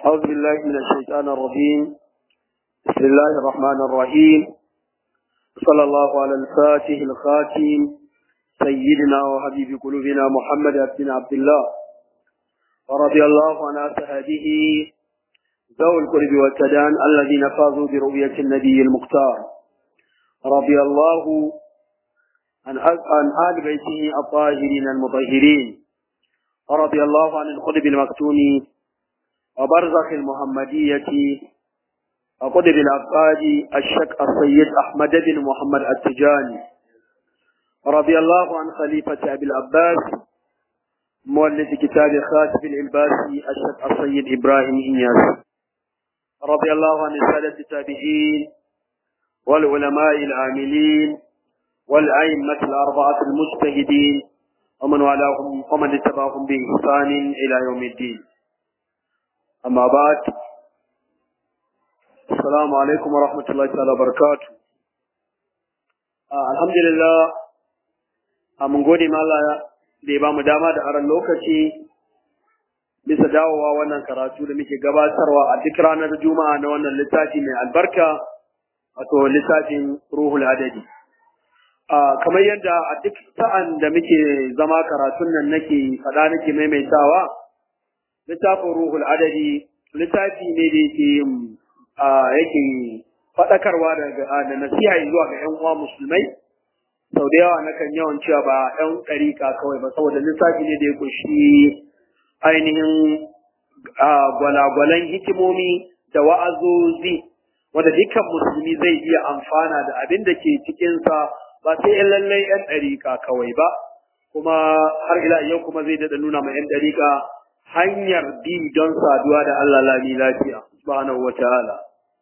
أعوذ بالله من الشيطان الرجيم بسم الله الرحمن الرحيم صلى الله على الفاتح الخاتم سيدنا وحبيب قلوبنا محمد بن عبد الله ورضي الله عن أصحابه ذوي القلب والتدان الذين فازوا برؤية النبي المختار رضي الله عن عن آل بيته الطاهرين المطهرين رضي الله عن القطب المكتوم وبرزخ المحمدية وقطب الأبقاد الشك السيد أحمد بن محمد التجاني رضي الله عن خليفة أبي العباس مؤلف كتاب خاتم الإلباسي الشك السيد إبراهيم إنياس رضي الله عن السادة التابعين والعلماء العاملين والأئمة الأربعة المجتهدين ومن والاهم ومن اتبعهم بإحسان إلى يوم الدين أما بعد السلام عليكم ورحمة الله تعالى وبركاته آه الحمد لله mun gode ma Allah da ya bamu dama da aran lokaci bisa dawowa wannan karatu da muke gabatarwa a duk ranar juma'a na wannan littafi mai albarka wato littafin ruhul adadi kamar yadda a duk sa'an da muke zama karatun nan nake faɗa nake maimaitawa littafin ruhul adadi littafi ne da yake yake faɗakarwa da nasiha zuwa ga 'yan uwa musulmai sau da yawa nakan yawan cewa ba 'yan ɗariƙa kawai ba saboda littafi ne da ya ƙunshi ainihin gwalagwalan hikimomi da wa'azozi wanda dukkan musulmi zai iya amfana da abin da ke cikinsa ba sai ‘yan lallai ‘yan ɗariƙa kawai ba, kuma har ila yau kuma zai daɗa nuna ma ‘yan ɗariƙa hanyar bi don saduwa da Allah lami lafiya, subhanahu wa ta'ala.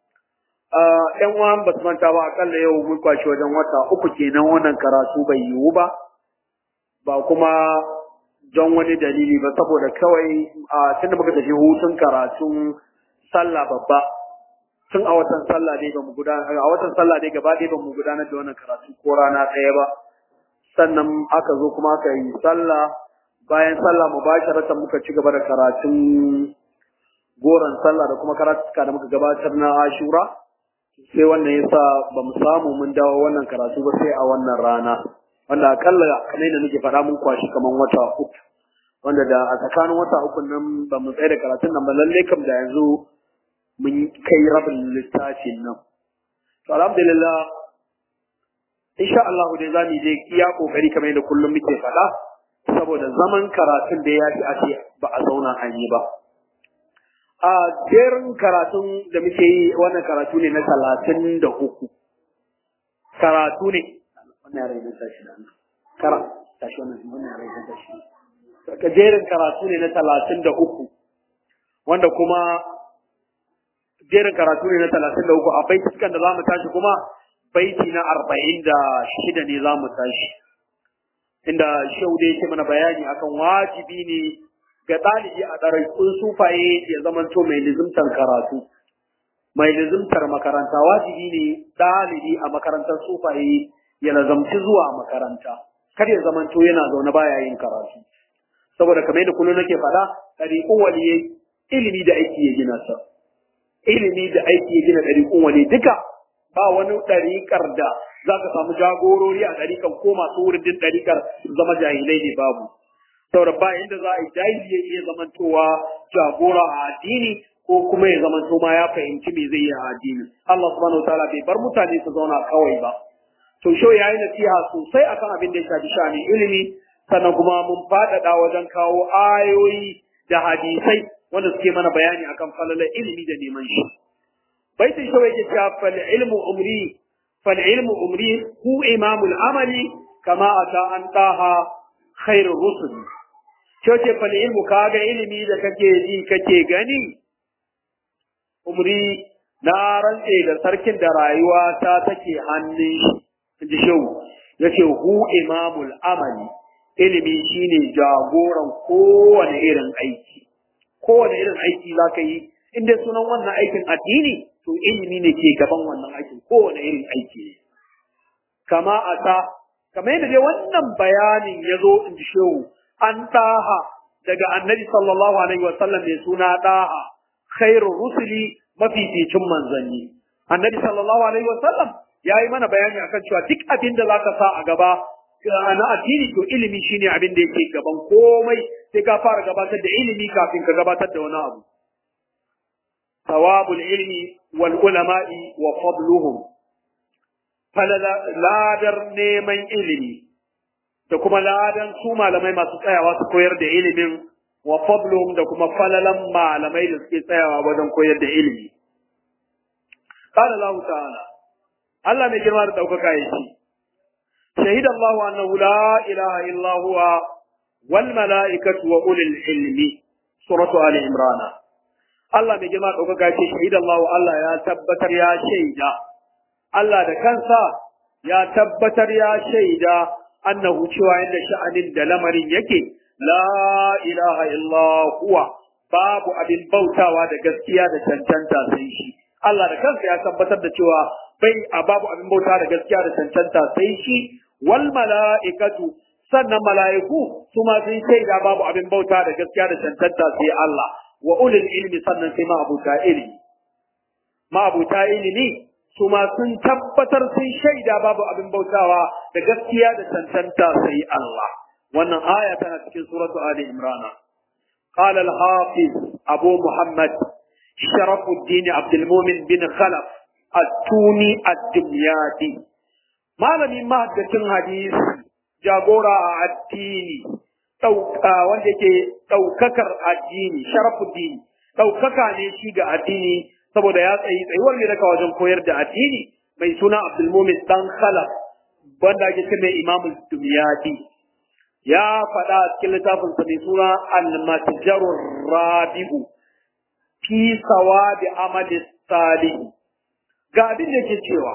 ‘Yan uwan ba su manta ba akalla yau mun kwashi wajen wata uku kenan wannan karatu bai yiwu ba, ba kuma don wani dalili ba saboda kawai a tun da muka tafi hutun karatun sallah babba tun a watan sallah dai ba mu gudanar a watan sallah dai gaba dai ba mu gudanar da wannan karatu ko rana ɗaya ba sannan aka zo kuma aka yi sallah bayan sallah mubasharatan muka ci gaba da karatun goron sallah da kuma karatuka da muka gabatar na ashura sai wannan yasa ba mu samu mun dawo wannan karatu ba sai a wannan rana wanda akalla kamar yadda nake faɗa mun kwashi kaman wata uku wanda da a tsakanin wata uku nan ba mu tsaye da karatun nan ba lalle kam da yanzu mun kai rabin littafin nan. To alhamdulillah insha Allah dai za mu je iya kokari kamar yadda kullum muke faɗa saboda zaman karatun da ya fi a ce ba a zauna an yi ba. A jerin karatun da muke yi wannan karatu ne na talatin da uku. Karatu ne. Wannan yare na tashi da Kara. Tashi wannan wannan yare na tashi. Jerin karatu ne na talatin da uku. Wanda kuma jerin karatu ne na talatin da uku a baitukan da za mu tashi kuma baiti na arba'in da shida ne za mu tashi inda shehu da yake mana bayani akan wajibi ne ga ɗalibi a ɗaraikun sufaye ya zamanto mai lizimtar karatu mai lizimtar makaranta wajibi ne ɗalibi a makarantar sufaye ya lazamci zuwa makaranta kar ya zamanto yana zaune baya yin karatu saboda kamar yadda kullum nake faɗa ɗariƙun waliyai ilimi da aiki ya gina sa ilimi da aiki ya gina ɗariƙun wani duka ba wani ɗariƙar da za ka samu jagorori a ɗariƙar ko masu wurin ɗariƙar zama jahilai ne babu saboda ba inda za a yi jahili ya iya zamantowa jagora a addini ko kuma ya zamanto ma ya fahimci me zai yi a addini Allah subhanahu wataala bai bar mutane su zauna kawai ba to shau ya yi nasiha sosai akan abin da ya shafi shani ilimi sannan kuma mun faɗaɗa wajen kawo ayoyi da hadisai wanda suke mana bayani akan falalar ilimi da neman shi baitin shi yake cewa fal ilmu umri fal ilmu umri hu imamul amali kama ata an taha khairur rusul ce fal ilmu kaga ilimi da kake ji kake gani umri na rantse da sarkin da rayuwa ta take hannun shi ji shehu yace hu imamul amali ilimi shine jagoran kowane irin aiki kowane irin aiki za ka yi in dai sunan wannan aikin addini to ilimi ne ke gaban wannan aikin kowane irin aiki ne kama a ta kamar yadda dai wannan bayanin ya zo in ji shehu an ɗaha daga annabi sallallahu alaihi wa sallam mai suna ɗaha khairur rusuli mafificin manzanni annabi sallallahu alaihi wasallam ya yi mana bayani akan cewa duk abin da zaka sa a gaba na addini to ilimi shine abin da yake gaban komai sai ka fara gabatar da ilimi kafin ka gabatar da wani abu thawabul ilmi wal ulama'i wa fadluhum ladar neman ilimi da kuma ladan su malamai masu tsayawa su koyar da ilimin wa fadluhum da kuma falalan malamai da suke tsayawa wajen koyar da ilimi قال الله تعالى الله mai girma da ɗaukaka ya ce شهد الله أنه لا إله إلا هو والملائكة وأولي العلم سورة آل عمران الله mai girma da ɗaukaka ya ce شهد الله Allah ya tabbatar ya shaida Allah da kansa ya tabbatar ya shaida annahu cewa yadda sha'anin da lamarin yake la ilaha illa huwa babu abin bautawa da gaskiya da cancanta sai shi Allah da kansa ya tabbatar da cewa bai a babu abin bauta da gaskiya da cancanta sai shi wal mala'ikatu sannan mala'iku su ma sun shaida babu abin bauta da gaskiya da cancanta sai Allah wa ulil ilmi sannan sai ma'abuta ilimi ma'abuta ilimi su ma sun tabbatar sun shaida babu abin bautawa da gaskiya da cancanta sai Allah wannan aya tana cikin suratu ali imran قال الحافظ أبو محمد شرف الدين عبد المؤمن بن خلف التوني الدمياطي malamin mahaddacin hadisi jagora a addini wanda ke ɗaukakar addini sharafuddini ɗaukaka ne shi ga addini saboda ya tsayi tsayuwar ne daga wajen koyar da addini mai suna abdulmumin dan khalaf wanda ake ce mai imamul dumyadi ya faɗa a cikin littafinsa mai suna al-matjarur rabi'u fi sawabi amali salih ga abin da ke cewa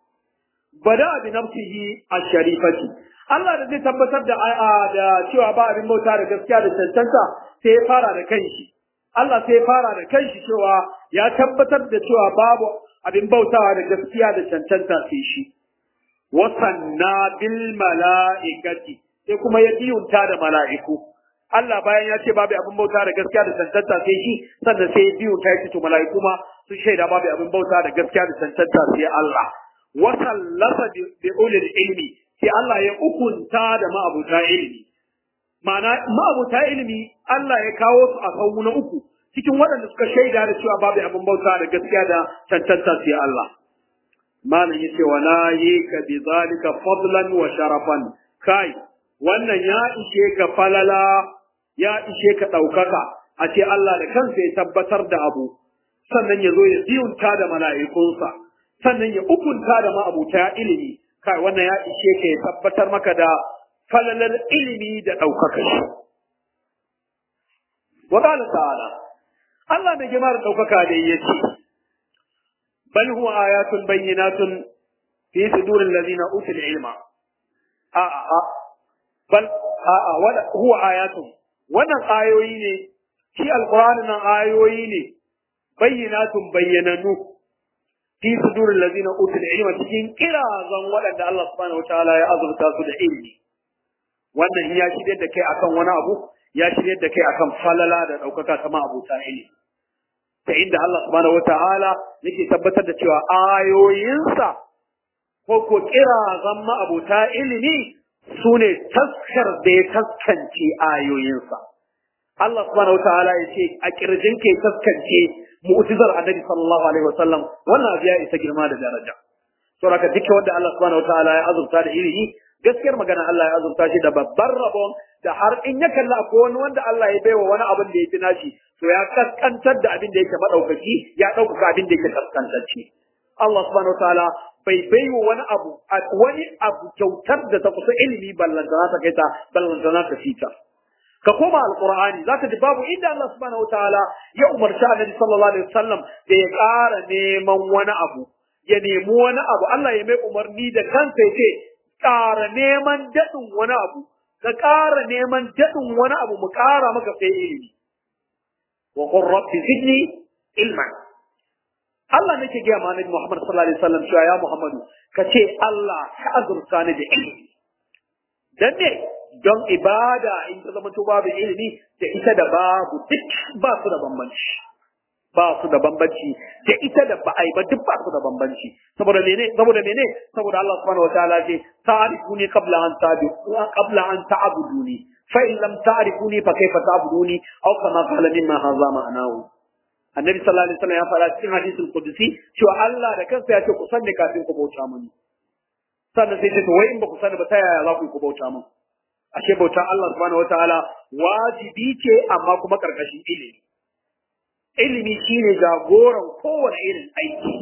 bada bi nafsihi ash-sharifati Allah da zai tabbatar da da cewa ba abin bauta da gaskiya da cancanta sai ya fara da kanshi Allah sai ya fara da kanshi cewa ya tabbatar da cewa babu abin bautawa da gaskiya da cancanta sai shi wasanna bil mala'ikati sai kuma ya biyunta da mala'iku Allah bayan ya ce babu abin bauta da gaskiya da cancanta sai shi sannan sai ya biyunta ya ce to mala'iku ma sun shaida babu abin bauta da gaskiya da cancanta sai Allah wasallasa bi ulil ilmi sai Allah ya hukunta da ma'abuta ilmi ma'ana ma'abuta ilmi Allah ya kawo su a sau na uku cikin waɗanda suka shaida da cewa babu abin bauta da gaskiya da cancanta sai Allah malam yace wa la yika bi zalika fadlan wa sharafan kai wannan ya ishe ka falala ya ishe ka ɗaukaka a ce Allah da kansa ya tabbatar da abu sannan ya zo ya ziyunta da mala'ikunsa sannan ya hukunta da ma'abuta ilimi kai wannan ya ishe ka ya tabbatar maka da falalar ilimi da ɗaukaka shi wa qala ta'ala Allah mai girma da ɗaukaka da ya ce bal huwa ayatun bayyinatun fi suduril ladina utul ilma a a bal a a wada huwa ayatun wannan ayoyi ne shi alqur'ani nan ayoyi ne bayyinatun bayyananu fi sudurin lazina utul ilma cikin kirazan waɗanda Allah subhanahu wataala ya azurta su da ilmi wannan ya shirye da kai akan wani abu ya shirye da kai akan falala da ɗaukaka kama abuta ilmi ta inda Allah subhanahu wataala yake tabbatar da cewa ayoyinsa ko ko kirazan ma'abuta ilimi su ne taskar da ya taskance ayoyinsa Allah subhanahu wataala ya ce a kirjin ke taskance mu'jizar annabi sallallahu alaihi wasallam wannan abu ya isa girma da daraja saboda haka dukkan wanda Allah subhanahu wataala ya azurta da ilimi gaskiyar magana Allah ya azurta shi da babbar rabon da har in ya kalla ko wani wanda Allah ya baiwa wani abin da ya fi nashi to ya kaskantar da abin da yake madaukaki ya ɗaukaka abin da yake kaskantacce Allah subhanahu wataala bai baiwa wani abu wani abu kyautar da ta kusa ilimi ballantana ta kai ta ballantana ta fita ka koma alqur'ani zaka ji babu inda Allah subhanahu wataala ya umarci annabi sallallahu alaihi wasallam da ya ƙara neman wani abu ya nemi wani abu Allah ya mai umarni da kansa ya ce ƙara neman daɗin wani abu ka ƙara neman daɗin wani abu mu ƙara maka sai ilimi wa qur rabbi zidni ilman Allah nake gaya ma annabi Muhammad sallallahu alaihi wasallam cewa ya Muhammadu ka ce Allah ka azurta ni da ilimi dan ne don ibada in ta zama to babu ilimi da ita da babu duk ba su da bambanci ba su da bambanci da ita da ba a yi ba duk ba su da bambanci saboda mene saboda mene saboda Allah subhanahu wataala ce ta'rifuni qabla an ta'budu qabla an ta'buduni fa in lam ta'rifuni fa kayfa ta'buduni aw kama qala mimma hadha ma'anahu annabi sallallahu alaihi wasallam ya fara cikin hadisul qudsi cewa Allah da kansa ya ce ku sanne kafin ku bauta mini sannan sai ce to wai in ba ku sani ba ta yaya za ku yi ku bauta min ashe bautan Allah subhanahu wataala wajibi ce amma kuma karkashin ilimi ilimi shine jagoran kowane irin aiki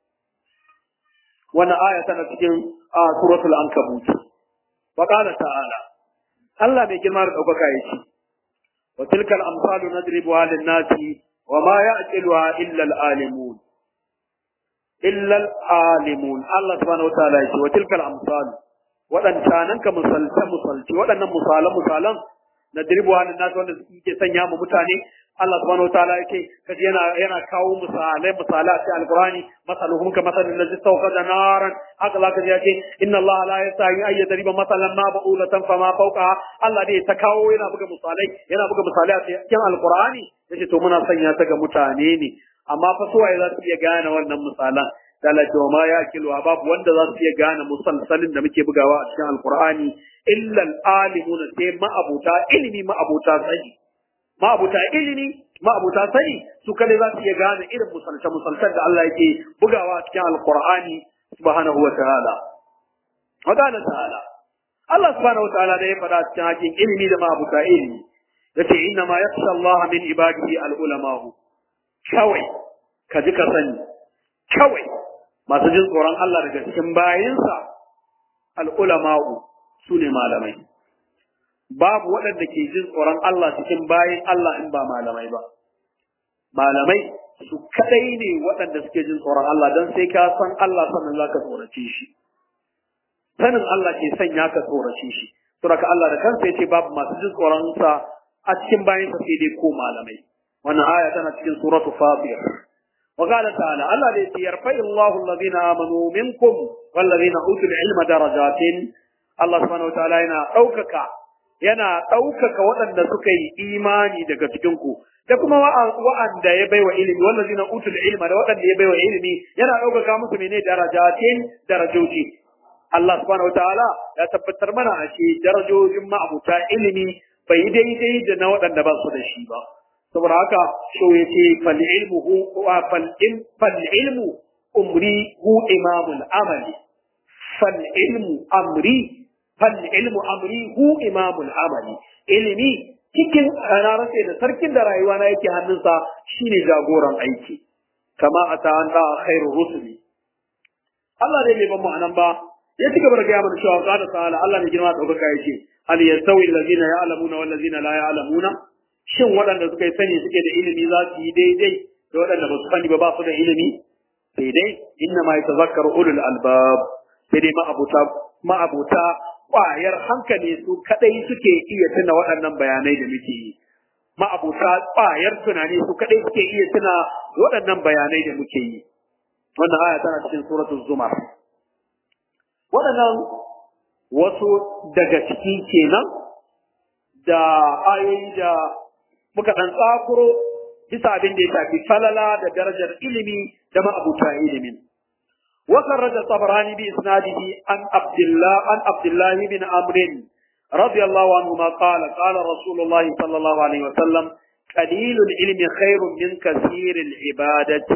wannan aya tana cikin suratul ankabut wa qala ta'ala Allah mai girma da daukaka yace wa tilkal amsalu nadribuha lin-nasi wa ma ya'qiluha illa al-alimun illa al-alimun Allah subhanahu wa ta'ala yace wa tilkal amsalu waɗancanan ka misalta misalci waɗannan misalan misalan na dirbuwa na nasu wanda suke sanya mu mutane Allah subhanahu wa ta'ala yake kaji yana yana kawo misalai misalai a cikin alqur'ani masaluhum ka masalin ladzi da naran haka zaka ji yake inna Allah la yastahi ay yadriba masalan ma ba'ulatan fama fawqa Allah dai ta kawo yana buga misalai yana buga misalai a cikin alqur'ani yace to muna sanya ta ga mutane ne amma fa suwaye za su iya gane wannan misalan dalaka wa ma yakiluwa babu wanda za su iya gane musalsalin da muke bugawa a cikin alqur'ani illa alimuna sai ma'abuta ilimi ma'abuta sani ma'abuta ilimi ma'abuta sani su kada za su iya gane irin musalce musalcen da Allah yake bugawa a cikin alqur'ani subhanahu wa ta'ala wa qala ta'ala Allah subhanahu wa ta'ala da ya faɗa cikin hakin ilimi da ma'abuta ilimi yace inna ma yakhsha Allah min ibadihi al-ulama'u kawai ka ji ka sani kawai masu jin tsoron Allah daga cikin bayinsa al'ulama'u su ne malamai. Babu waɗanda ke jin tsoron Allah cikin bayin Allah in ba malamai ba. Malamai su kaɗai ne waɗanda suke jin tsoron Allah don sai ka san Allah sannan za ka tsorace shi. Sanin Allah ke sanya ka tsorace shi. Suraka Allah da kansa ya ce babu masu jin tsoronsa a cikin bayinsa sai dai ko malamai. Wannan aya tana cikin suratu Fatir. وقال تعالى الله الذي يرفع الله الذين آمنوا منكم والذين أوتوا العلم درجات الله سبحانه وتعالى yana ɗaukaka yana ɗaukaka waɗanda suka yi imani daga cikinku da kuma wa'anda ya baiwa ilimi wallazina utul ilma da waɗanda ya baiwa ilimi yana ɗaukaka musu mene darajatin darajoji Allah subhanahu wataala ya tabbatar mana a ce darajojin ma'abuta ilimi bai daidai da na waɗanda ba su da shi ba saboda haka so ya ce fal'ilmu umri hu imamul amali fal'ilmu amri fal'ilmu amri hu imamul amali ilimi cikin rarrafe da sarkin da rayuwa na yake hannunsa shine jagoran aiki kama a ta da khairu rusuli Allah dai bai ban mu anan ba ya ci gaba da gaya mana cewa qala ta'ala Allah ne girma daukaka yace hal yastawi allazina ya'lamuna wal ladzina la ya'lamuna shin waɗanda suka yi sani suke da ilimi za su yi daidai da waɗanda ba su sani ba ba su da ilimi sai dai inna ma yatazakkar ulul albab sai dai ma'abuta ma'abuta ƙwayar hankali su kadai suke iya tuna waɗannan bayanai da muke yi ma'abuta ƙwayar tunani su kadai suke iya tuna waɗannan bayanai da muke yi wannan aya tana cikin suratul zumar waɗannan wasu daga ciki kenan da ayoyi da muka ɗan tsakuro bisa abin da ya shafi falala da darajar ilimi da ma'abuta ilimin. وخرج الطبراني بإسناده عن عبد الله عن عبد الله بن عمرو رضي الله عنهما قال قال رسول الله صلى الله عليه وسلم قليل العلم خير من كثير العبادة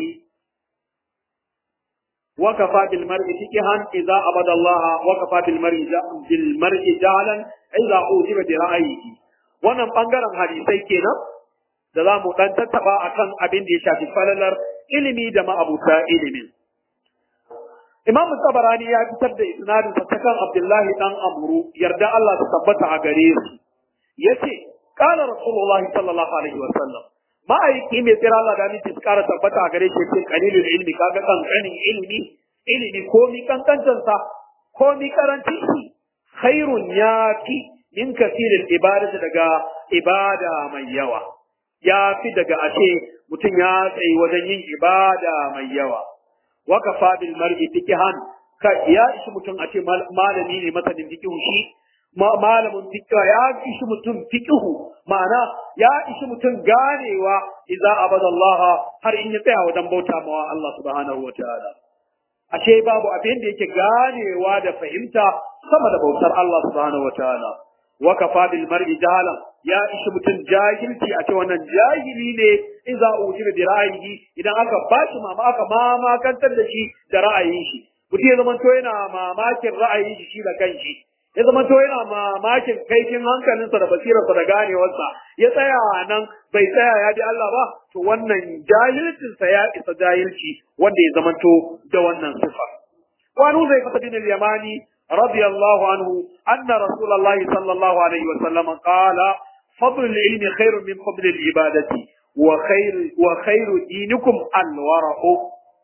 وكفى بالمرء فقها إذا عبد الله وكفى بالمرء بالمرء جهلا إذا أوجب برأيه wannan bangaren hadisai kenan da za mu dan tattaba akan abin da ya shafi falalar ilimi da ma'abuta ilimin. Imam Tabarani ya fitar da isnadin sa kan Abdullahi dan Amru yarda Allah ta tabbata a gare su. Yace qala Rasulullahi sallallahu alaihi wa sallam ma'aiki mai tsira Allah da miki kara tabbata a gare shi yace qalilul ilmi kaga kankanin ilimi ilimi ko mi kankancin sa ko mi karancin shi khairun yafi min kasirin ibadatu daga ibada mai yawa ya fi daga ashe mutum ya tsayi wajen yin ibada mai yawa wa kafa bil mar'i fiqhan ka ya ishi mutum a ce malami ne masanin fiqhu shi malamin fiqh ya ishi mutum fiqhu ma'ana ya ishi mutum ganewa idza abada Allah har in ya tsaya wajen bauta mawa Allah subhanahu wataala ashe babu abin da yake ganewa da fahimta sama da bautar Allah subhanahu wataala wa kafa bil mar'i jahalan ya ishi mutum jahilci a ce wannan jahili ne in za a wuce da ra'ayi idan aka bashi mama aka mamakantar da shi da ra'ayin shi mutum ya zama to yana mamakin ra'ayin shi da kanshi ya zama to yana mamakin kaifin hankalinsa da basirarsa da ganewarsa ya tsaya nan bai tsaya ya bi Allah ba to wannan jahilcinsa ya isa jahilci wanda ya zama to da wannan sifa wani zai fata bin al-yamani radiyallahu anhu anna rasulullah sallallahu alaihi wa sallam qala fadl al-ilmi khairun min fadl al-ibadati wa khair wa khairu dinikum al-wara'u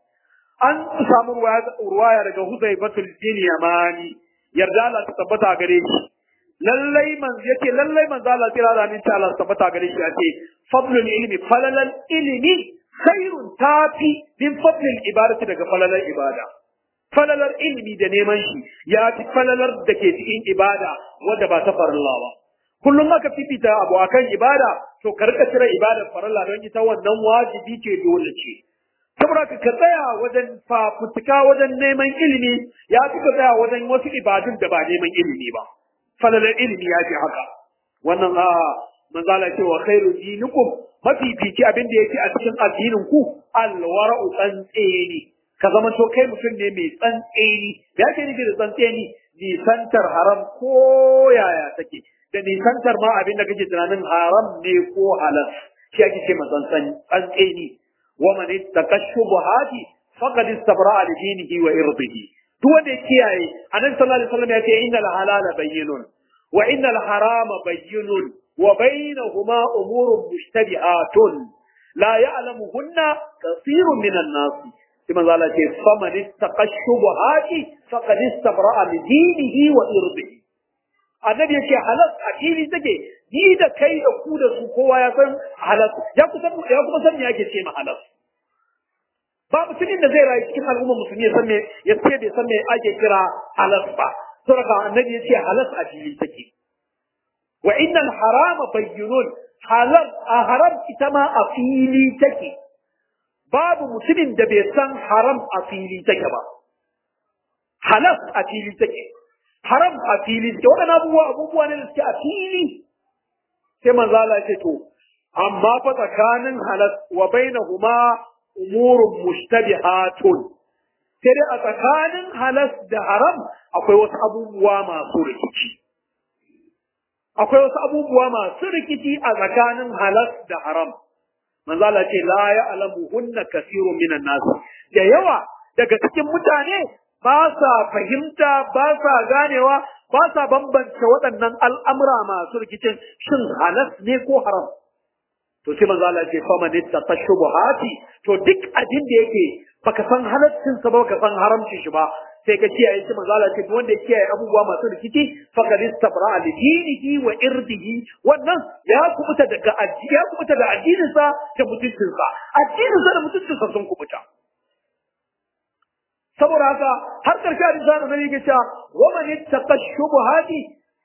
an samu ruwaya daga Huzaifatul bin Yamani yarda Allah ta tabbata gare shi lallai man yace lallai man Allah tira da min ta Allah tabbata gare shi yace fadlul ilmi falalal ilmi khairun tafi min fadlil ibadati daga falalar ibada falalar ilmi da neman shi ya fi falalar da ke cikin ibada wanda ba ta farilla ba kullum aka fifita abu akan ibada to ka rika cire ibadar farilla don ita wannan wajibi ce dole ce saboda ka ka tsaya wajen fafutuka wajen neman ilimi ya fi ka tsaya wajen wasu ibadun da ba neman ilimi ba falalar ilimi ya fi haka wannan a manzala ce wa khairu dinikum mafifici abin da yake a cikin addinin ku alwara'u tsantseni ka zama to kai mutum ne mai tsantseni ya ke nufi da tsantseni nisantar haram ko yaya take da nisantar ma abin da kake tunanin haram ne ko halal shi ake ce matsantsan tsantseni ومن اتقى الشبهات فقد استبرأ لدينه وإرضه duk wanda ya kiyaye annabi sallallahu alaihi wasallam ya ce innal halala bayyinun wa innal harama bayyinun wa bainahuma umurun mushtabihatun la ya'lamuhunna kathirun minan nas sai manzo Allah ce faman ittaqa shubuhati faqad istabra'a li dinihi wa irdihi annabi ya ce halas a fili take ni da kai da ku da su kowa ya san halas ya kusan ya kuma san me yake ce ma halas ba mutumin da zai rayu cikin al'umma musulmi ya san me ya ce bai san me ake kira halas ba saboda annabi ya ce halas a fili take wa innal harama bayyinun halal a haram ita ma a fili take babu mutumin da bai san haram a fili take ba halas a fili take haram a fili suke waɗannan abubuwa abubuwa ne da suke a fili sai manzo Allah ya ce to amma fa tsakanin halal wa bainahuma umurun mushtabihatun sai dai a tsakanin halas da haram akwai wasu abubuwa masu rikici akwai wasu abubuwa masu rikici a tsakanin halas da haram manzo Allah ce la ya'lamu hunna kasirun minan nas da yawa daga cikin mutane ba sa fahimta ba sa ganewa ba sa bambance waɗannan al'amura masu rikicin shin halas ne ko haram to sai manzo Allah ce fa man ittaqa shubuhati to duk abin da yake baka san halaccin sa ba baka san haramcin shi ba sai ka kiyaye shi manzo Allah ce duk wanda ya kiyaye abubuwa masu rikici faqad istabra li dinihi wa irdihi wannan ya kubuta daga addini ya kubuta da addinin sa da mutuncin sa addinin sa da mutuncin sa sun kubuta saboda haka har karshe hadisi da nabi yake cewa wa man ittaqa shubuhati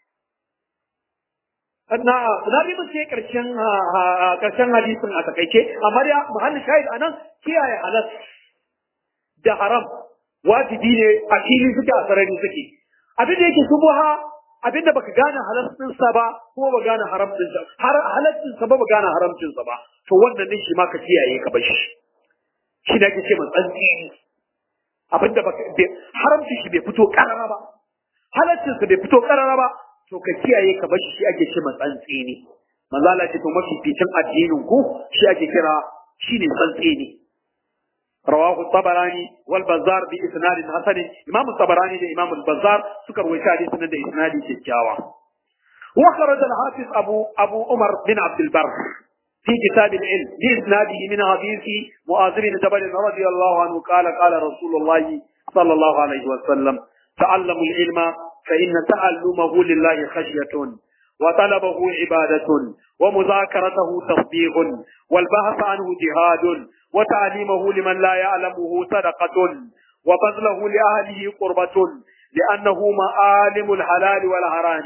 na na bi mu sai karshen karshen hadisin a takaice amma da muhallin shahid anan kiyaye halal da haram wajibi ne a fili suke a sarari suke abin da yake subuha abin da baka gane halalcin sa ba kuma ba gane haramcin sa har halalcin sa ba ba gane haramcin sa ba to wannan ne shi ma ka kiyaye ka bashi shi da ake ce man tsantsi abin da baka haramcin shi bai fito karara ba halalcin sa bai fito karara ba to ka kiyaye ka bashi shi ake ce man tsantsi ne manzo Allah ce to mafificin addinin ku shi ake kira shine tsantsi ne رواه الطبراني والبزار بإسناد حسن إمام الطبراني ده إمام البزار سكر وشادي سنة ده إسناد شجاوة وخرج الحافظ أبو أبو عمر بن عبد البر في كتاب العلم بإسناده من حديث معاذ بن جبل رضي الله عنه قال قال رسول الله صلى الله عليه وسلم تعلموا العلم فإن تعلمه لله خشية وطلبه عبادة ومذاكرته تصديق والبحث عنه جهاد وتعليمه لمن لا يعلمه صدقة وبذله لأهله قربة لأنه معالم الحلال والحرام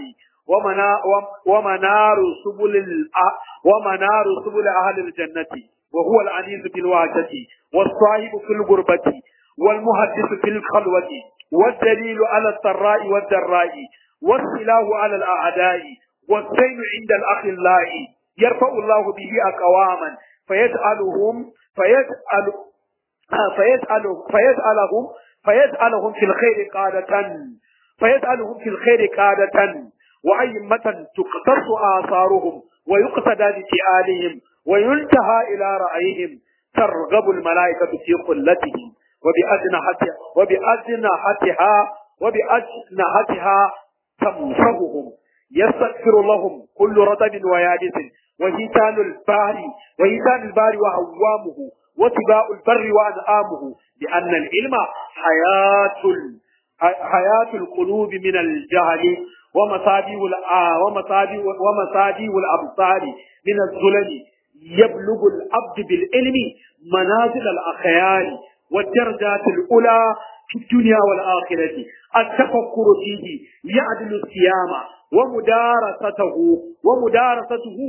ومنا ومنار سبل ومنار سبل أهل الجنة وهو العزيز في الوحدة والصاحب في الغربة والمحدث في الخلوة والدليل على السراء والضراء والسلاح على الأعداء والزين عند الأخلاء يرفع الله به أقواما فيجعلهم فيجعل فيجعل فيجعلهم فيجعلهم في الخير قادة فيجعلهم في الخير قادة وأئمة تقتص آثارهم ويقتدى بفعالهم وينتهى إلى رأيهم ترغب الملائكة في قلتهم وبأجنحتها وبأجنحتها وبأجنحتها تمسهم يستغفر لهم كل رطب ويابس وهيتان البار وهيتان البار وهوامه وتباء البر وأنعامه لأن العلم حياة حياة القلوب من الجهل ومصابيح ومصابيح ومصابيح الأبصار من الظلم يبلغ العبد بالعلم منازل الأخيار والدرجات الأولى في الدنيا والآخرة التفكر فيه يعدل الصيام ومدارسته ومدارسته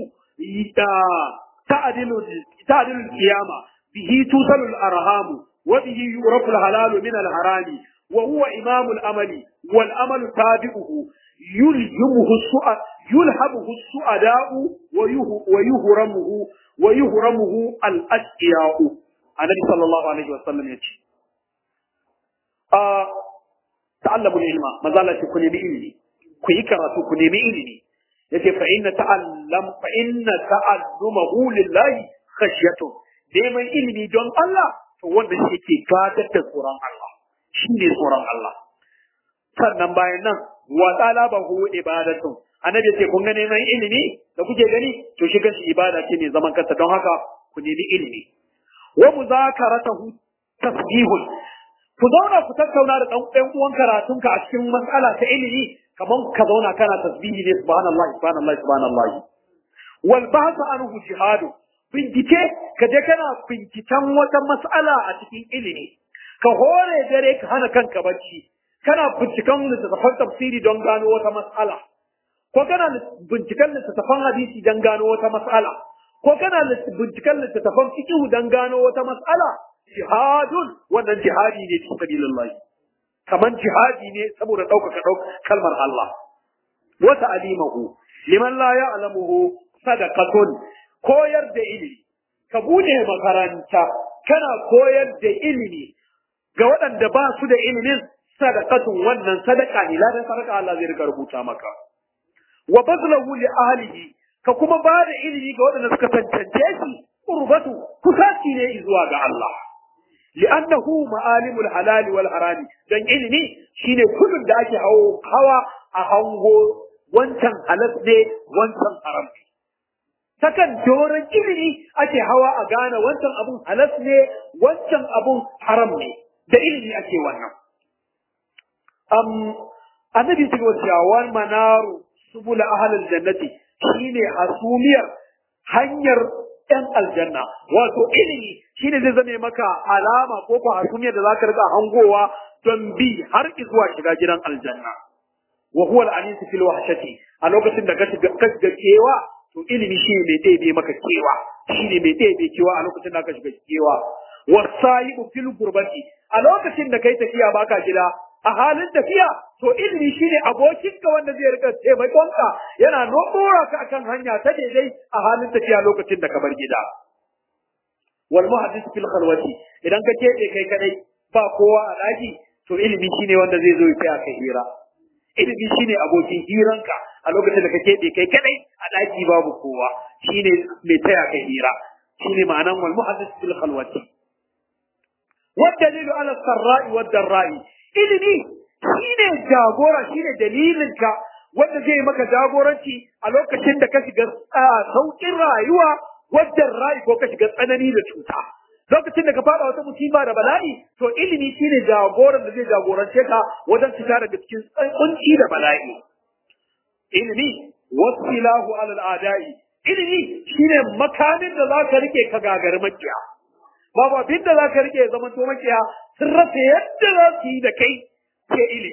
تعدل تعدل القيامة به توصل الأرهام وبه يعرف الحلال من الحرام وهو إمام الأمل والأمل تابعه يلهمه السؤال يلهمه السؤداء ويهرمه ويهرمه الأشقياء النبي صلى الله عليه وسلم يقول آه تعلموا العلم ما زالت كن بإلمي كي كراتو كن بإلمي yace fa inna ta'allam fa inna ta'allumahu lillahi khashyatu neman ilimi don Allah to wanda shi yake gadar da tsoron Allah shi ne tsoron Allah sannan bayan nan wa talabahu ibadatun annabi yace kun ga neman ilimi da kuke gani to shi kanshi ibada ce ne zaman kanta don haka ku nemi ilimi wa muzakaratahu tasbihun ku zauna ku tattauna da dan ɗan uwan karatunka a cikin mas'ala ta ilimi kaman ka zauna kana tasbihi ne subhanallahi subhanallahi subhanallahi wal bahth anhu jihadu bincike ka je kana binciken wata mas'ala a cikin ilimi ka hore dare ka hana kanka bacci kana binciken littattafan tafsiri don gano wata mas'ala ko kana binciken littattafan hadisi don gano wata mas'ala ko kana binciken littattafan fiqh don gano wata mas'ala jihadun wannan jihadi ne fi sabilillah kaman jihadi ne saboda ɗaukaka kalmar Allah wa ta'limuhu liman la ya'lamuhu sadaqatun koyar da ilimi ka bude makaranta kana koyar da ilimi ga waɗanda ba su da ilimin sadaqatun wannan sadaka ne ladan sadaka Allah zai rika rubuta maka wa bazlahu li ahlihi ka kuma ba da ilimi ga waɗanda suka tantance shi qurbatu kusaci ne zuwa ga Allah li'annahu ma'alimul halal wal harami dan ilimi shine kullun da ake hawo hawa a hango wancan halal ne wancan haram ne takan doron ilimi ake hawa a gane wancan abun halas ne wancan abun haram ne da ilimi ake wannan um annabi sai wa cewa manaru subula ahlul jannati shine hasumiyar hanyar ‘yan aljanna, wato ilimi shi ne zai zame maka alama ko ko hasumiyar da za ka riga hangowa don bi har zuwa shiga gidan aljanna. Wa huwa al-anisu fil wahshati a lokacin da ka shiga kewa to ilimi shi ne mai ɗebe maka kewa shi ne mai ɗebe kewa a lokacin da ka shiga kewa. Wasa'ibu fil gurbati a lokacin da kai tafiya baka gida a halin tafiya to ilimi shine abokinka wanda zai rika taimakonka yana nobora ka akan hanya ta daidai a halin tafiya lokacin da ka bar gida wal muhaddis fil khalwati idan ka kebe kai kadai ba kowa a daki to ilimi shine wanda zai zo ya kai hira ilimi shine abokin hiranka a lokacin da ka kebe kai kadai a daki babu kowa shine mai taya kai hira shine ma'anan wal muhaddis fil khalwati والدليل على السراء والضراء ilimi shine jagora shine dalilinka wanda zai maka jagoranci a lokacin da ka shiga saukin rayuwa wadda rayu ko ka shiga tsanani da cuta lokacin da ka fada wata musiba da bala'i to ilimi shine jagoran da zai jagorance ka wajen fita daga cikin kunci da bala'i ilimi wasilahu alal adai ilimi shine makamin da za ka rike ka gagari makiya babu abin da za ka rike ya zama to makiya sun rasa yadda za su yi da kai sai ilimi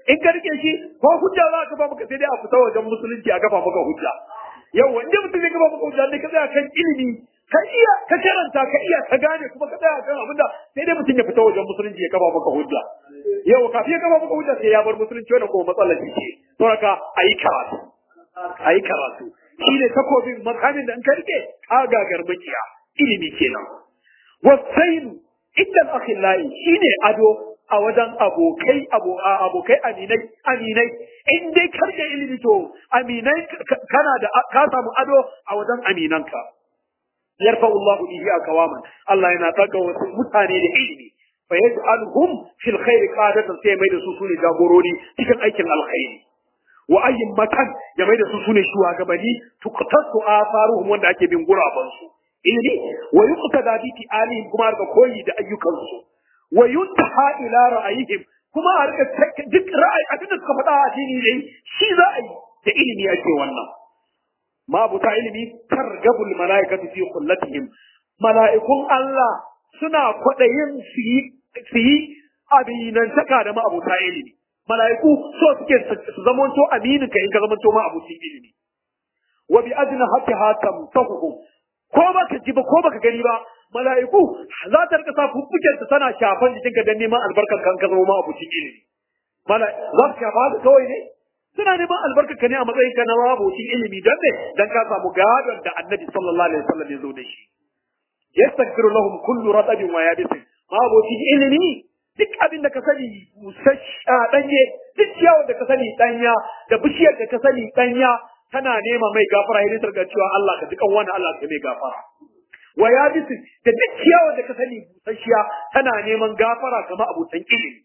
in ka rike shi ko hujja za ka ba maka sai dai a fita wajen musulunci a gafa maka hujja yawa inda mutum zai gafa maka hujja ne ka tsaya kan ilimi ka iya ka karanta ka iya ka gane kuma ka tsaya kan abinda sai dai mutum ya fita wajen musulunci ya kafa maka hujja yawa kafin ya kafa maka hujja sai ya bar musulunci wannan kuma matsalar ce to haka ayi karatu ayi karatu shi ne takobin makamin da in ka rike ka gagar makiya ilimi kenan wasainu inda akhillahi shine ado a wajen abokai abokai aminai aminai in dai karke ilimi to aminai kana da ka samu ado a wajen aminanka yarfa Allah bihi akawaman Allah yana daga wasu mutane da ilimi fa yaj'aluhum fil khair qadatan sai mai da su sune jagorori cikin aikin alkhairi wa ayyin matan ya mai da su sune shugabanni tuqtasu afaruhum wanda ake bin guraban su ilimi wa yuqtada bi alihim kuma ga koyi da ayyukansu wa yuntaha ila ra'ayihim kuma a rika duk ra'ayi abin da suka faɗa a addini ne shi za a yi da ilimi ake wannan ma buta ilimi targabul malaikatu fi kullatihim mala'ikun Allah suna kwaɗayin su yi su yi abinantaka da ma'abuta ilimi mala'iku so suke su zamanto aminin ka in ka zamanto ma'abucin ilimi wa bi adna hatta tamtahuhum ko baka ji ba ko baka gani ba mala'iku za ta rika sa fuffuken ta tana shafan jikinka don neman albarkar kan ka zama ma abucin ilimi mala za su shafa haka kawai ne suna neman albarkar ka ne a matsayin ka na ma abucin ilimi don ne dan ka samu gadon da annabi sallallahu alaihi wasallam ya zo da shi yastaghfiru lahum kullu ratabin wa yabisin ma abucin ilimi duk abin da ka sani busassha danye duk ciyawar da ka sani danya da bishiyar da ka sani danya tana nema mai gafara hiditar ga cewa Allah ka dukan wani Allah ka mai gafara wa ya bisu da duk ciyawar da ka sani busasshiya tana neman gafara kama abutan ilimi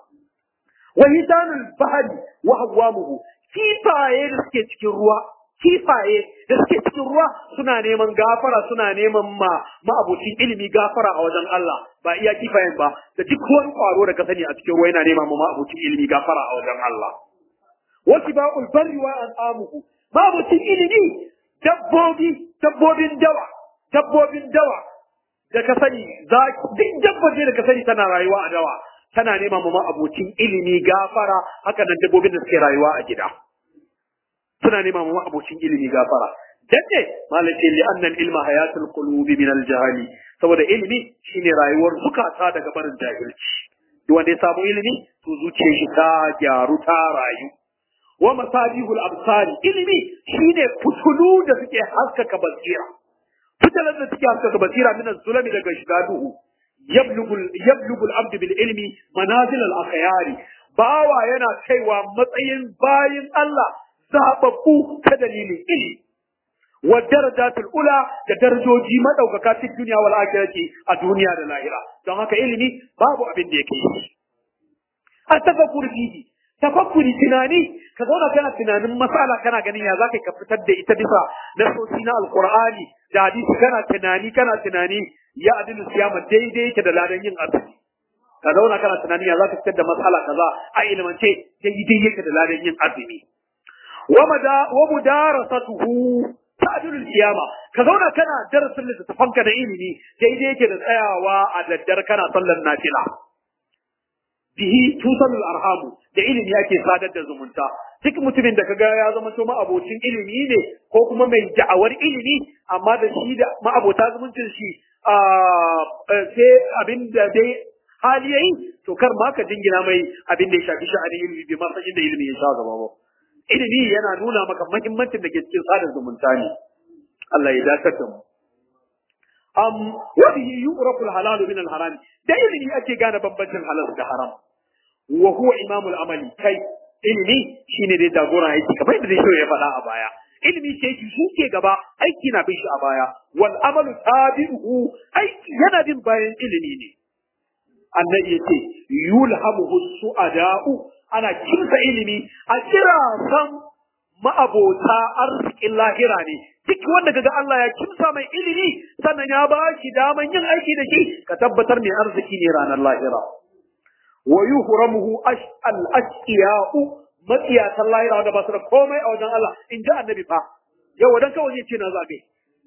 wa hidanul bahari wa hawwamuhu kifaye da suke cikin ruwa kifaye da suke cikin ruwa suna neman gafara suna neman ma ma'abucin ilimi gafara a wajen Allah ba iya kifayen ba da duk wani kwaro da ka sani a cikin ruwa yana neman ma ma'abucin ilimi gafara a wajen Allah wa sibaqul barri wa an'amuhu ma'abucin ilimi dabbobi dabbobin dawa dabbobin dawa da ka sani za duk dabbobi da ka sani tana rayuwa a dawa tana nema ma abocin ilimi gafara haka nan dabbobin da suke rayuwa a gida suna nema ma abocin ilimi gafara dace malace li anna ilma hayatul qulubi min al jahali saboda ilimi shine rayuwar zukata daga barin jahilci duk wanda ya samu ilimi to zuciyar shi ta gyaru ta rayu wa masabihul absari ilimi shine fitulu da suke haskaka basira fitalar da suke haskaka basira min zulami daga shiga duhu yablugul yablugul abdu bil ilmi manazil al akhyari bawa yana kaiwa matsayin bayin Allah zababbu ta dalilin ilimi wa darajatul ula da darajoji madaukaka cikin duniya wal akhirati a duniya da lahira don haka ilimi babu abin da yake yi a tafakkur fihi tafakkuri tunani ka zauna kana tunanin masala kana ganin ya zaka ka fitar da ita bisa nasosi na alqur'ani da hadisi kana tunani kana tunani ya adilu siyama daidai yake da ladan yin azumi ka zauna kana tunani ya zaka fitar da masala kaza a ilmance daidai yake da ladan yin azumi wa mada wa mudarasatuhu ta'dilu siyama ka zauna kana darasin littafanka da ilimi daidai yake da tsayawa a daddar kana sallar nafila bihi tusalul arhamu da ilimi yake sadar da zumunta duk mutumin da kaga ya zama to ma'abocin ilimi ne ko kuma mai da'awar ilimi amma da shi da ma'abota zumuncin shi sai abin da dai hali yayi to kar ma ka jingina mai abin da ya shafi sha'anin ilimi bai ma san inda ilimi ya sha gaba ba ilimi yana nuna maka muhimmancin da ke cikin sadar zumunta ne Allah ya dakatar da mu am wa bihi yu'rafu al-halal min al-haram da ilimi ake gane bambancin halal da haram wa huwa imamul amali kai ilimi shine dai jagoran aiki kamar yadda shi ya faɗa a baya ilimi ce shi shi ke gaba aiki na bin shi a baya wal amalu tabi'uhu aiki yana bin bayan ilimi ne annabi yace yulhamuhu su'ada'u ana kinsa ilimi a kira san ma'abota arzikin lahira ne duk wanda kaga Allah ya kimsa mai ilimi sannan ya ba shi daman yin aiki da shi ka tabbatar mai arziki ne ranar lahira wa yuhramuhu al ashqiya'u matsiyatan lahira wanda ba su da komai a wajen Allah in ji annabi fa yau dan kawai zai ce na zabe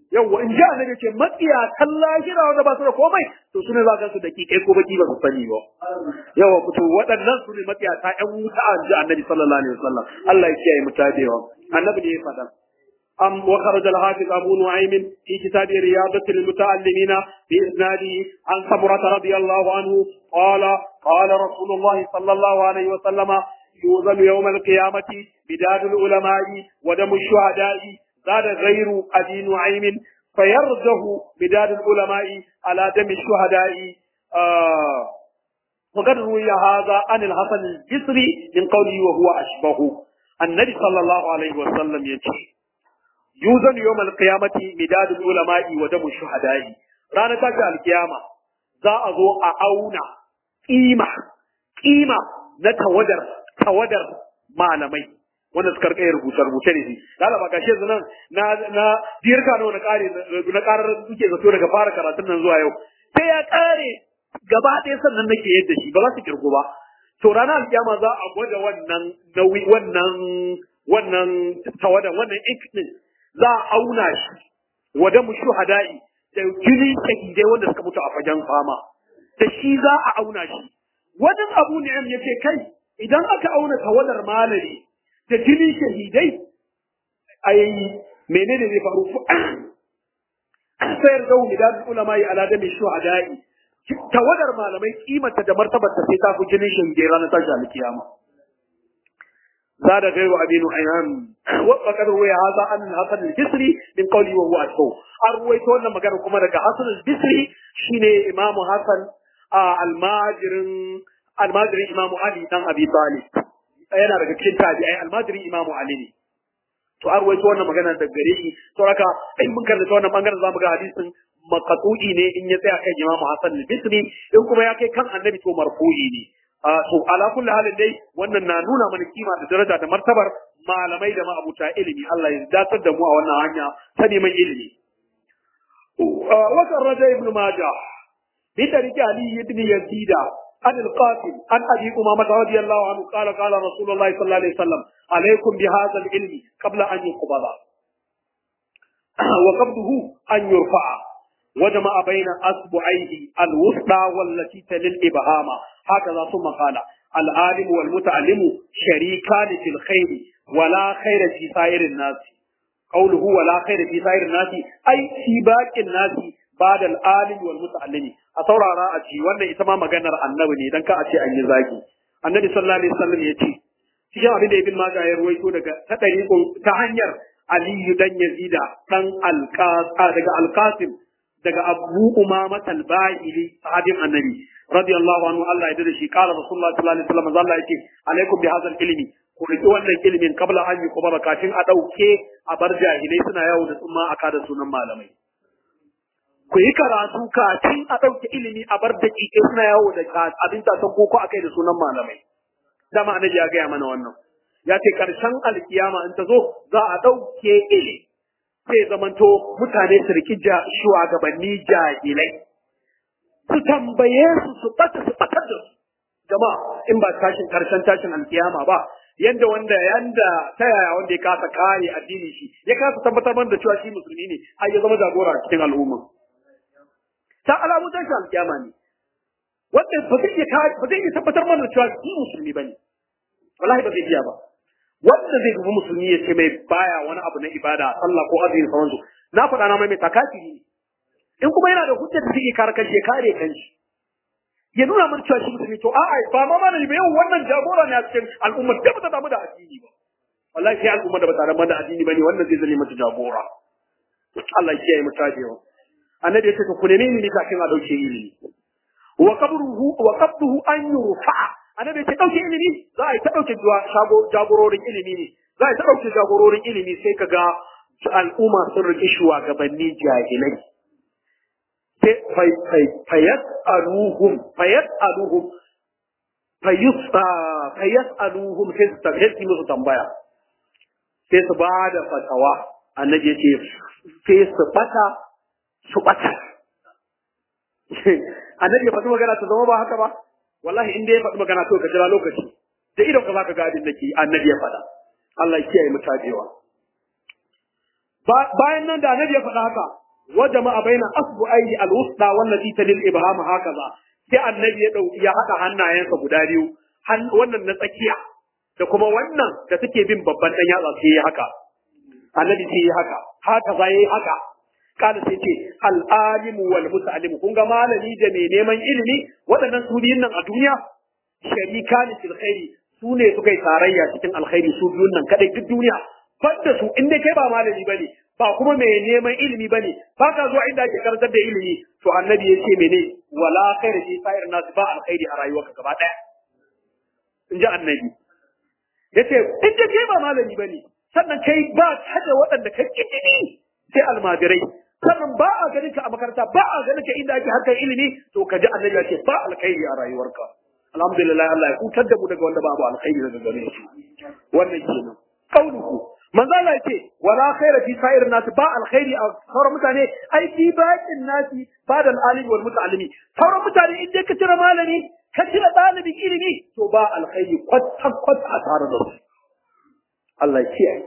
yawwa in ji annabi ce matsiya kan lahira wanda ba su da komai to su ne za ka su da kikai ko baki ba su sani ba yawa to waɗannan su ne matsiya ta ƴan wuta a ji annabi sallallahu alaihi wasallam Allah ya kiyaye mu tabewa annabi ne ya faɗa أم وخرج الحافظ أبو نعيم في كتاب رياضة المتعلمين بإسناده عن سمرة رضي الله عنه قال قال رسول الله صلى الله عليه وسلم يوزن يوم القيامة بداد العلماء ودم الشهداء زاد غير أبي نعيم فيرجه بداد العلماء على دم الشهداء آه وقد روي هذا عن الحسن البصري من قوله وهو أشبه النبي صلى الله عليه وسلم يقول yuzan yawm al-qiyamati midadul ulama'i wa damu shuhada'i ranar tashi al-qiyama za a zo a auna kima kima na tawadar tawadar malamai wanda suka rika rubuce rubuce ne shi dala ba gashi yanzu nan na na dirka nawa na kare na karar suke zato daga fara karatun nan zuwa yau sai ya kare gaba ɗaya sannan nake yadda shi ba za su kirgo ba to ranar alkiyama za a gwada wannan nauyi wannan wannan tawadan wannan ink din za a auna shi wada mu shuhada'i da jini shahidai wanda suka mutu a fagen fama da shi za a auna shi wajen abu ni'am yace kai idan aka auna tawadar malami da jini shahidai ai menene zai faru sayar da midan ulama ya ala da shuhada'i tawadar malamai kimanta da martabarta sai ta fi jinin shahidai ranar tashi alkiyama زاد غير أبي نعيم وقد روي هذا عن الحسن البصري من قوله وهو أشبه أرويت أن مكان كما رجع حسن البصري شين إمام حسن آه الماجر الماجر إمام علي بن أبي طالب أنا رجع كنت أي الماجر إمام علي ne to an ruwaito wannan magana da gare shi to haka in mun karanta wannan bangaren zamu ga hadisin maqtu'i ne in ya tsaya kan Imam Hassan al-Bisri in kuma ya kai kan Annabi to marfu'i ne to ala kulli halin dai wannan na nuna mana kima da daraja da martabar malamai da ma'abuta ilimi Allah ya datar da mu a wannan hanya ta neman ilimi wa raja ibn majah bi tariki ali ibn yazid an al-qasim an abi umama radiyallahu anhu qala qala rasulullah sallallahu alaihi wasallam alaikum bi hadha al-ilmi qabla an yuqbala wa qabduhu an yurfa'a وجمع بين أصبعيه الوسطى والتي تلي الإبهام هكذا ثم قال العالم والمتعلم شريكان في الخير ولا خير في سائر الناس قوله ولا خير في سائر الناس أي في باقي الناس بعد العالم والمتعلم أطورا رأتي وانا إتما مغانا النبي ne dan ka a ce an yi zagi annabi sallallahu alaihi wasallam ya ce cikin abin da ibn majah ya ruwaito daga ta ta hanyar aliyu dan yazida dan alqas daga alqasim daga Abu Umama al-Bahili sahabin Annabi radiyallahu anhu Allah ya dade shi kala Rasulullah sallallahu alaihi wasallam Allah yake alaikum bi hadha ilmi ku riki wannan ilimin kabla an yi kuma kafin a dauke a bar jahilai suna yawo da tsumma aka da sunan malamai ku yi karatu kafin a dauke ilimi a bar da kike suna yawo da abin ta san koko akai da sunan malamai dama annabi ya gaya mana wannan ya ce karshen alkiyama in ta zo za a dauke ilimi sai zamanto mutane su riki shugabanni jahilai su tambaye su su bata su batar da su jama'a in ba tashin karshen tashin alkiyama ba yanda wanda yanda ta yaya wanda ya kasa kare addini shi ya kasa tabbatar mana da cewa shi musulmi ne har ya zama jagora a cikin al'umma ta alamu tashin alkiyama ne wanda ba zai iya ba zai iya tabbatar mana da cewa shi musulmi bane wallahi ba zai iya ba wanda zai dubi musulmi ya ce mai baya wani abu na ibada sallah ko azumi sauransu na faɗa na mai mai takafiri ne in kuma yana da hujjar da zai kare kanshi ya kare kanshi ya nuna mana cewa shi musulmi to a'a ba ma mana ne yau wannan jagora ne a cikin al'umma da ba ta damu da addini ba wallahi sai al'umma da ba ta damu da addini ba ne wannan zai zame mata jagora Allah ya kiyaye mu tabewa annabi ya ce ku neme ni kafin a dauke ilimi wa qabruhu wa qabduhu an yurfa'a annabi ce dauke ilimi za a yi ta dauke jagororin ilimi ne za a yi ta dauke jagororin ilimi sai ka ga al'umma sun rike shugabanni jahilai sai fayas aluhum fayas aluhum fayus fayas aluhum sai su tafi su musu tambaya sai su ba da fatawa annabi ce sai su bata su bata annabi ya faɗi magana ta zama ba haka ba wallahi in dai ya faɗi magana to ka jira lokaci da idan ka zaka ga abin da ke annabi ya faɗa Allah ya kiyaye mu tabewa bayan nan da annabi ya faɗa haka wa jama'a baina asbu'aihi al-wusta wallati talil ibham hakaza sai annabi ya dauki ya hada hannayensa guda biyu wannan na tsakiya da kuma wannan da suke bin babban dan yatsa sai ya haka annabi sai ya haka haka za yi haka kana sai ce al-alimu wal muta'allimu kun ga malami da mai neman ilimi waɗannan su biyun nan a duniya sharikani fil khairi su ne suka yi tarayya cikin alkhairi su biyun nan kadai duk duniya fadda su in dai kai ba malami bane ba kuma mai neman ilimi bane ba ka zuwa inda ake karantar da ilimi to annabi ya ce mene wala khaira fi sa'ir nas ba alkhairi a rayuwarka gaba daya in ji annabi yace in dai kai ba malami bane sannan kai ba kada waɗanda ka kidini sai almajirai sannan ba a ganin ka a makaranta ba a ganin ka inda ake harkar ilimi to ka ji annabi ya ce ba alkhairi a rayuwarka alhamdulillah Allah ya hutar da mu daga wanda babu alkhairi daga gare shi wannan kenan kauluku manzo Allah yace wala khaira fi sa'ir nas ba alkhairi a sauran mutane ai fi baqin nasi ba da alimi wal muta'allimi sauran mutane in dai ka cire malami ka cire dalibin ilimi to ba alkhairi kwata kwata a tare da su Allah ya kiyaye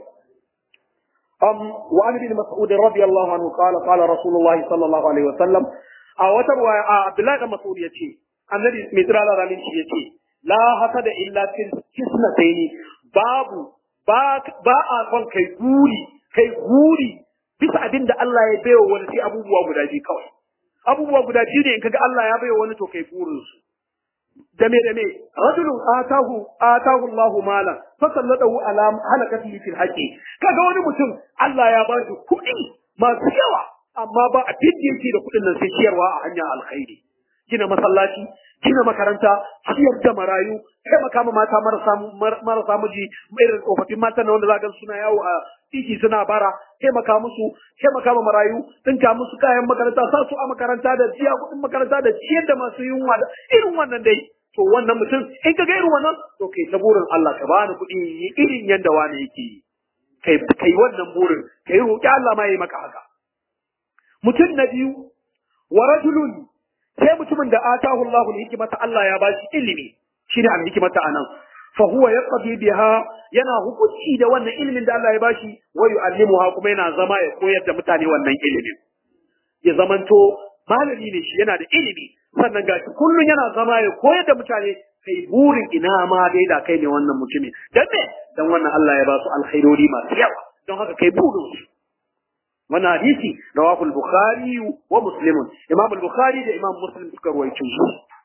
um wa an bin mas'ud radiyallahu anhu qala qala rasulullah sallallahu alaihi wasallam a wata riwaya Abdullah da Mas'ud yace annabi mai tsira da ramin shi yace la hasada illa fil kisnataini babu ba ba a son kai guri kai guri bisa abin da Allah ya baiwa wani sai abubuwa guda biyu kawai abubuwa guda biyu ne in kaga Allah ya baiwa wani to kai burin su da me da me rajulun atahu atahu Allahu malan fa sallatahu ala halakatihi fil haqi kaga wani mutum Allah ya ba shi kuɗi masu yawa amma ba a fidda yake da kuɗin nan sai ciyarwa a hanyar alkhairi gina masallaci gina makaranta ciyar da marayu taimaka ma mata marasa marasa miji irin tsofaffin matan na wanda za ga suna yawo a titi suna bara taimaka musu taimaka ma marayu dinka musu kayan makaranta sa su a makaranta da jiya kuɗin makaranta da ciyar da masu yunwa da irin wannan dai to wannan mutum in ka ga irin wannan to kai ta burin Allah ka bani kuɗi irin yanda wani yake yi kai kai wannan burin kai roƙi Allah ma yayi maka haka mutum na biyu wa rajulun sai mutumin da atahu Allahu hikimata Allah ya bashi ilimi shine al hikimata anan fa huwa yaqdi biha yana hukunci da wannan ilimin da Allah ya bashi wa yu'allimuha kuma yana zama ya koyar da mutane wannan ilimin ya zamanto malami ne shi yana da ilimi sannan gashi kullun yana zama ya koyar da mutane kai burin ina ma dai da kai ne wannan mutumin dan me dan wannan Allah ya ba su alkhairori masu yawa don haka kai burin su wannan hadisi rawahu al-bukhari wa muslim imam al-bukhari da imam muslim suka ruwaito shi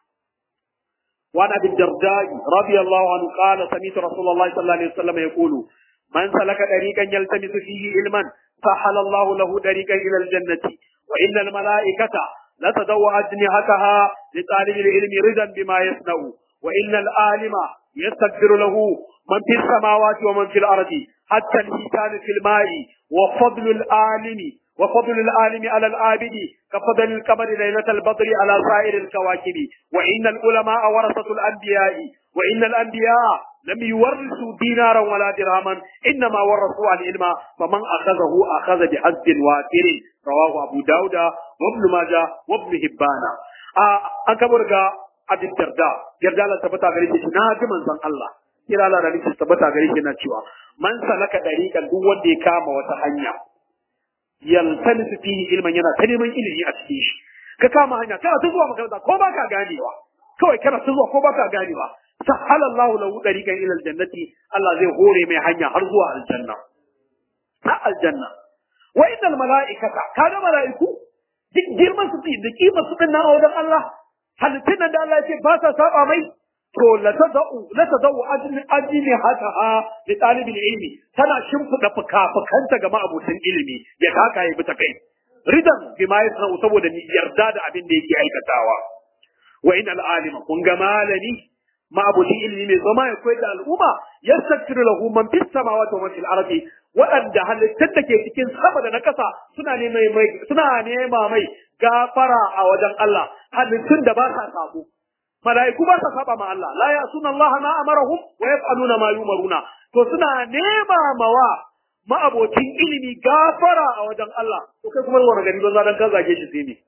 وعن ابي الدرداء رضي الله عنه قال سمعت رسول الله صلى الله عليه وسلم يقول من سلك طريقا يلتمس فيه علما سهل الله له طريقا الى الجنه وان الملائكه لتدو اجنحتها لطالب العلم رضا بما يصنع وان العالم يستغفر له من في السماوات ومن في الارض حتى الحيتان في الماء وفضل العالم وفضل العالم على العابد كفضل القمر ليلة البدر على سائر الكواكب وإن العلماء ورثة الأنبياء وإن الأنبياء لم يورثوا دينارا ولا درهما إنما ورثوا العلم فمن أخذه أخذ بحظ وافر رواه أبو داود وابن ماجه وابن هبان أكبر أبي الدرداء الدرداء لا تبتا غريب ناجم من الله kira la da nake tabbata gare shi na cewa man salaka dariqan duk wanda ya kama wata hanya yaltamisu fihi ilman yana ta neman ilimi a cikin shi ka kama hanya kana ta zuwa makaranta ko ba ka ganewa kawai kana ta zuwa ko ba ka ganewa sahala Allah lahu dariqan ila aljannati Allah zai hore mai hanya har zuwa aljanna ha aljanna wa innal malaikata kaga malaiku duk girman su da kimar su din na wajen Allah halittun nan da Allah ya ce ba sa saba mai to la tadau la tadau ajni ajni hataha li talibil ilmi tana shimfida fuka-fukanta ga ma'abutan ilimi ya taka ya bita kai ridan bima yasna'u saboda ni yarda da abin da yake aikatawa wa in al alima kun ga malami ma'abutin ilimi mai zama ya koyar da al'umma yastaghfiru lahu man fis samawati wa man fil ardi waɗanda halittun da ke cikin sama da na ƙasa suna nema mai suna nema mai gafara a wajen Allah halittun da ba sa sabo malaiku ba sa saba ma Allah la ya'suna Allah ma amarahum wa yaf'aluna ma yumaruna to suna nema mawa ma'abocin ilimi gafara a wajen Allah to kai kuma wani gari banza dan ka zage shi sai ne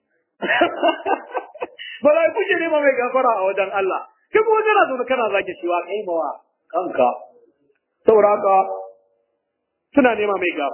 malaiku ke nema mai gafara a wajen Allah kai kuma kana zo kana zage shi wa kai mawa kanka saboda haka suna nema mai gafara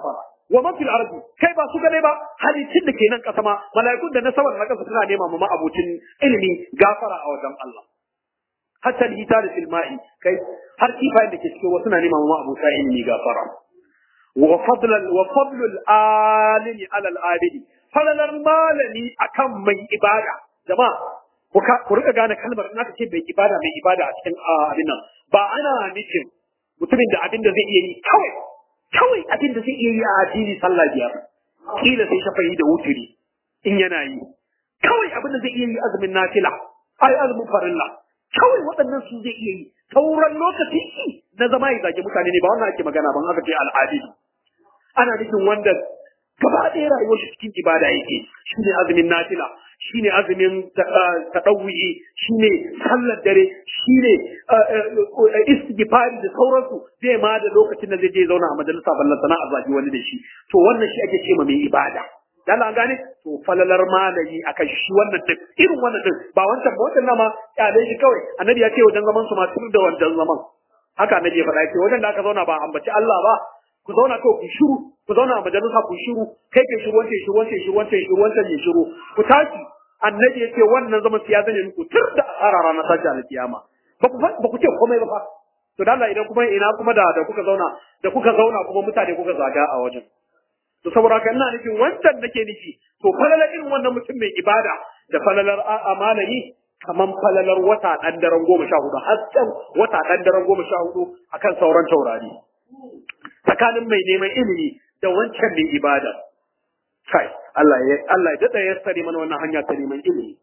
wa man fil ardi kai ba su kadai ba halittun da ke nan kasa ma mala'ikun da na sama da na kasa suna nema ma abucin ilimi gafara a wajen Allah hatta hita da filma'i kai har kifayen da ke cikin wasu na nema ma abuta ilimi gafara wa fadlal wa fadlul alimi ala al abidi falalar malami akan mai ibada jama'a ku ka ku rika gane kalmar in aka ce mai ibada mai ibada a cikin abin nan ba ana nufin mutumin da abin da zai iya yi kawai kawai abin da zai iya yi a addini sallah biyar kila sai shafayi da wuturi in yana yi kawai abin da zai iya yi azumin nafila ai azumin farilla kawai waɗannan su zai iya yi sauran lokaci na zama ya zage mutane ne ba wannan ake magana ban aka ce al'adi ana nufin wanda gaba ɗaya rayuwar shi cikin ibada yake shine azumin nafila shine azumin taɗawuyi shine sallar dare shine istighfari da sauransu zai ma da lokacin da zai je zauna a majalisa ballan sana a zagi wani da shi to wannan shi ake ce ma mai ibada dan an gane to falalar malami akan shi wannan din irin wannan din ba wancan ba wancan nama kyale shi kawai annabi ya ce wajen zaman su ma tur da wancan zaman haka annabi ya faɗa ya ce wajen da aka zauna ba ambaci Allah ba ku zauna kawai ku shiru ku zauna a majalisa ku shiru kai ke shiru wancan shiru wancan shiru wancan shiru wancan ya shiru ku tashi annabi ya ce wannan zaman su ya zane muku tur da asara ranar sashi alkiyama ba ku ba ku ce komai ba fa to da Allah idan kuma ina kuma da da kuka zauna da kuka zauna kuma mutane kuka zaga a wajen to saboda haka ina nufin wancan nake nufi to falalar irin wannan mutum mai ibada da falalar a'a malami kaman falalar wata dan daren goma sha hudu hasken wata dan daren goma sha hudu akan sauran taurari tsakanin mai neman ilimi da wancan mai ibada kai Allah ya Allah ya dada ya sare mana wannan hanya ta neman ilimi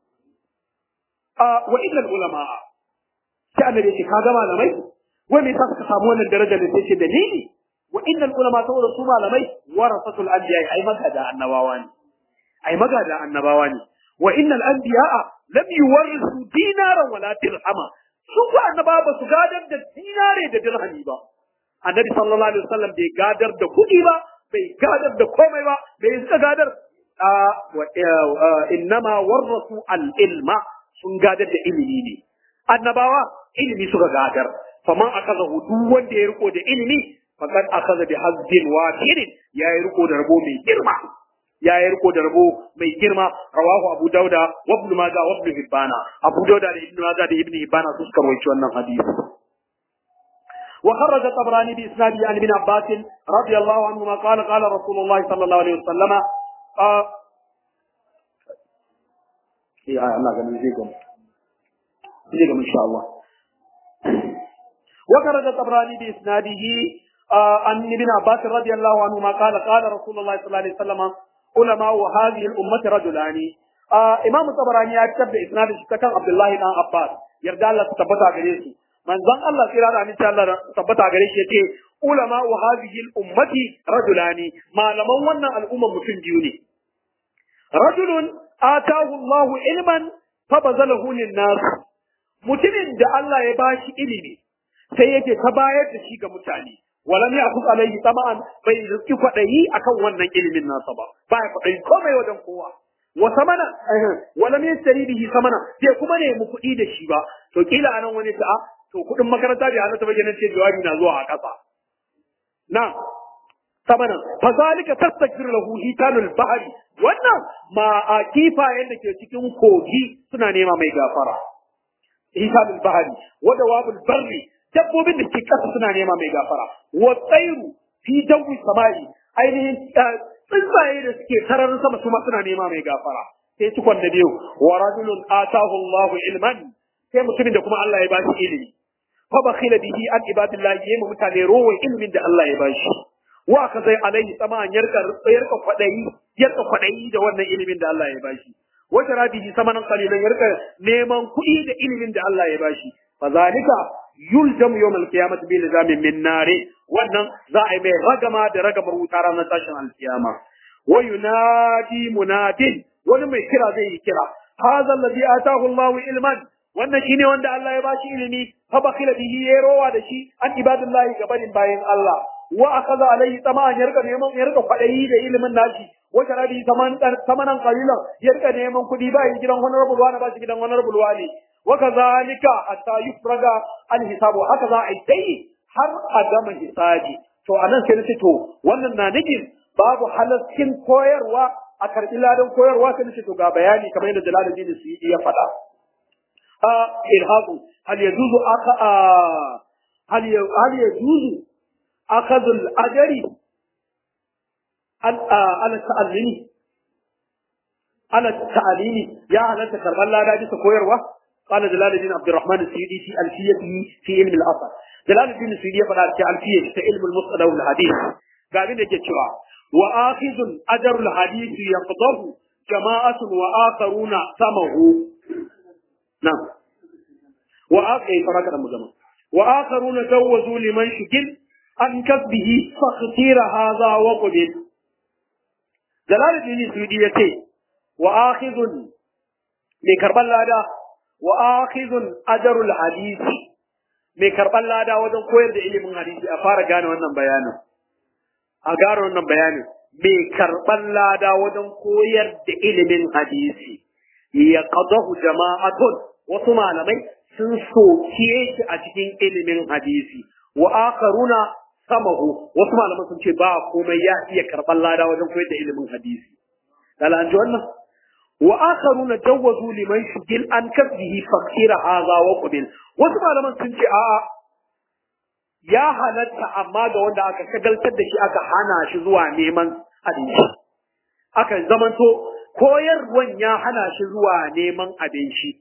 a wa illal ulama sai annabi ya ce ka ga malamai wai me yasa suka samu wannan darajar da sai ce dalili wa innal ulama saboda su malamai warasatul anbiya ai magada annabawa ne ai magada annabawa ne wa innal anbiya lam yuwarrisu dinaran wala dirhama su ko annabawa ba su gadar da dinare da dirhami ba annabi sallallahu alaihi wasallam bai gadar da kuɗi ba bai gadar da komai ba bai suka gadar wa innama warrasu al ilma sun gadar da ilimi ne annabawa ilimi suka gadar faman akaza duk wanda ya riko da ilimi faqad akaza bi hazzin wahirin ya yi riko da rabo mai girma ya yi riko da rabo mai girma rawahu abu dauda wa ibn majah wa ibn hibbana abu dauda da ibn majah da ibn hibbana su suka rawaito wannan hadisi وخرج الطبراني بإسناده عن ابن عباس رضي الله عنهما قال قال رسول الله صلى الله عليه وسلم آه إيه الله قال نجيكم نجيكم إن شاء الله وخرج الطبراني بإسناده آه عن ابن عباس رضي الله عنهما قال قال رسول الله صلى الله عليه وسلم علماء هذه الأمة رجلان آه إمام الطبراني يكتب بإسناده كان عبد الله بن عباس يرجع الله تثبت عليه manzon Allah sai da aminci Allah tabbata gare shi yace ulama wa hadhihi al-ummati rajulani malaman wannan al'umma mutum biyu ne rajulun atahu Allah ilman fa bazalahu lin-nas mutumin da Allah ya bashi ilimi sai yake ta bayar da shi ga mutane walam ya'khudh alayhi tama'an bai rizki kwadayi akan wannan ilimin nasa ba ba ya kwadayi komai wajen kowa wa samana walam yastari bihi samana sai kuma ne mu kuɗi da shi ba to kila anan wani ta to kuɗin makaranta bai halatta ba kenan ce jawabi na zuwa a ƙasa na samanan fa zalika tastakbir lahu hitanul bahri wannan ma a kifayen da ke cikin kogi suna nema mai gafara hitanul bahri wa dawabul barri dabbobin da ke ƙasa suna nema mai gafara wa tsairu fi dawi samai ainihin tsuntsaye da suke sararin sama su ma suna nema mai gafara sai cikon da biyu wa rajulun atahu Allahu ilman sai mutumin da kuma Allah ya ba shi ilimi fa bakhila bihi an ibadillah yayi mutane rowan ilimin da Allah ya bashi wa ka zai alaihi saman yarka yarka kwadayi yarka kwadayi da wannan ilimin da Allah ya bashi wa tarabihi samanan qalilan yarka neman kuɗi da ilimin da Allah ya bashi fa zalika yuljamu yawm al-qiyamati bi lizamin min nari wannan za a yi mai ragama da ragamar wuta ranar tashin alkiyama wa yunadi munadin wani mai kira zai yi kira hadha alladhi atahu Allahu ilman wannan shine wanda Allah ya bashi ilimi fa bakhila bihi ya rowa da shi an ibadullahi gabanin bayin Allah wa akaza alaihi tama'an ya rika neman ya rika kwadayi da ilimin nashi wa tarabi saman samanan qalilan ya rika neman kudi ba yi gidan honorable wani ba shi gidan honorable wani wa kazalika hatta yufraga al hisabu haka za a yi dai har a gama hisabi to anan sai nace to wannan na nufin babu halaskin koyarwa a karɓi ladan koyarwa sai nace to ga bayani kamar yadda Jalaluddin Suyuti ya faɗa a ilhaqu hal yajuzu aka hal hal yajuzu akhadhu al-ajri ala ta'allimi ala ta'alimi ya halatta karban lada bisa koyarwa قال جلال الدين عبد الرحمن السيدي في ألفيته في علم الأثر جلال الدين السيدي يقول في ألفية في علم المصطلح والحديث قال لك يتشوى وآخذ أجر الحديث يقضه جماعة وآخرون سمه نعم وآخر فرق المجمع وآخرون جوزوا لمن شكل عن كسبه فاختير هذا وقبل جلال الدين السيدي يتي وآخذ لكرب الله وآخذ أجر الحديث mai karɓar lada wajen koyar da ilimin hadisi a fara gane wannan bayanin a gane wannan bayanin mai karɓar lada wajen koyar da ilimin hadisi ya qadahu jama'atun wasu malamai sun soke shi a cikin ilimin hadisi wa akharuna samahu wasu malaman sun ce ba komai ya iya karɓar lada wajen koyar da ilimin hadisi dala an ji wannan wa akharuna jawwazu liman shugil an kasbihi fakira hadha wa qabil wasu malaman sun ce a'a ya halatta amma ga wanda aka shagaltar da shi aka hana shi zuwa neman abinci aka zamanto koyarwan ya hana shi zuwa neman abinci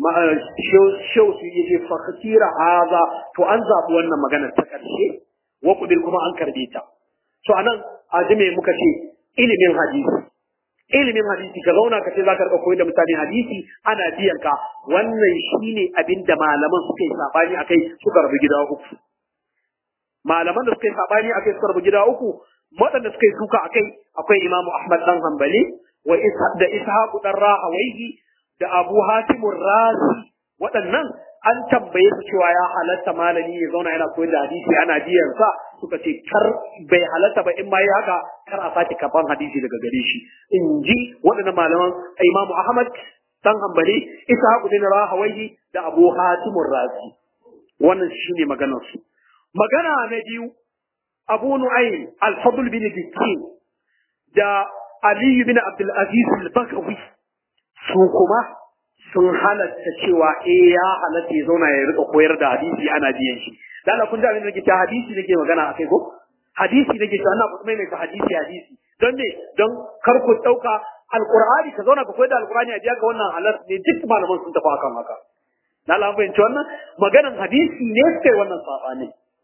shau su yi fakira haza to an zaɓi wannan maganar ta ƙarshe wa kubil kuma an karbe ta to anan azime muka ce ilimin hadisi ilimin hadisi ka zauna ka ce za ka rika koyar da mutane hadisi ana biyan ka wannan shine abin da malaman suka yi sabani akai suka rabu gida uku malaman da suka yi sabani akai suka rabu gida uku waɗanda suka yi suka akai akwai imamu ahmad dan hanbali wa da ishaq dan rahawaihi da abu hatim razi waɗannan an tambaye su cewa ya halatta malami ya zauna yana koyar da hadisi ana biyan sa suka ce kar bai halatta ba in ma yi haka kar a sake kafan hadisi daga gare shi in ji waɗannan malaman imamu ahmad dan hanbali ishaq bin rahawaihi da abu hatim razi wannan shine maganar su magana na biyu abu nu'aym al-fadl bin dikin da ali bin abdul aziz al-bakawi su kuma sun halatta cewa eh ya halatta ya zauna ya rika koyar da hadisi ana biyan shi dan Allah kun ji abin da nake ta hadisi nake magana akai ko hadisi nake ta ana kuma mai hadisi hadisi don me don kar ku dauka alqur'ani ka zauna ka koyar da alqur'ani a biya ka wannan halar ne duk malaman sun tafi akan haka dan Allah fahimci wannan maganan hadisi ne sai wannan sabani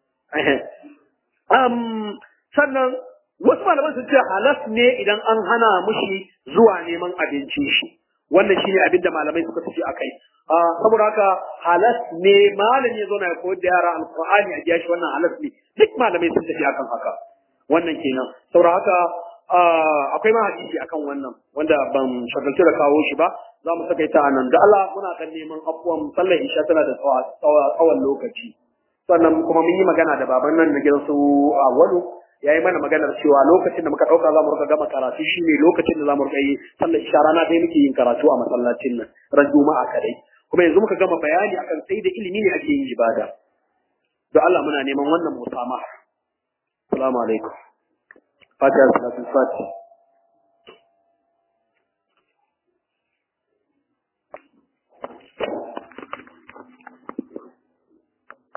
um sannan wasu malaman sun ce halas ne idan an hana mushi zuwa neman abinci shi wannan shine abin da malamai suka tafi akai saboda haka halas ne malami ya zauna ya koyar da yara alqur'ani a biya shi wannan halas ne duk malamai sun tafi akan haka wannan kenan saboda haka akwai ma hadisi akan wannan wanda ban shagaltu da kawo shi ba za mu saka ita anan da Allah muna kan neman afuwan sallar isha tana da tsawon lokaci sannan kuma mun yi magana da baban nan na gidan su Awalu ya yi mana maganar cewa lokacin da muka ɗauka za mu rika gama karatu shi ne lokacin da za mu rika yi sallar isha rana dai muke yin karatu a masallacin nan ran juma'a kadai kuma yanzu muka gama bayani akan sai da ilimi ne ake yin ibada don Allah muna neman wannan musamaha assalamu alaikum fatiha salatu fatiha